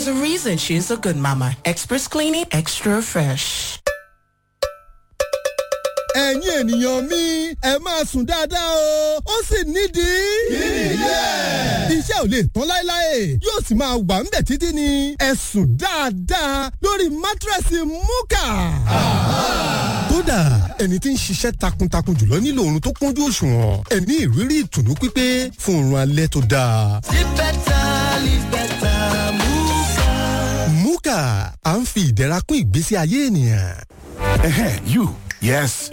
There's a reason she's a good mama. Express cleaning, extra fresh. ẹ̀yin ènìyàn mi ẹ máa sùn dáadáa o ó sì nídìí. kílẹ̀. iṣẹ́ ò lè tán láéláé yóò sì máa wà ńbẹ̀ títí ni ẹ sùn dáadáa lórí mátírẹ́sì múkà. kódà ẹni tí ń ṣiṣẹ́ takuntakun jùlọ nílò oorun tó kúnjú òṣùwọ̀n ẹ ní ìrírí ìtùnú pípé fún oorun alẹ́ tó dáa. Live better, live better, Muka. múkà à ń fi ìdẹ̀ra kún ìgbésí ayé ènìyàn. Ehe, you. Yes,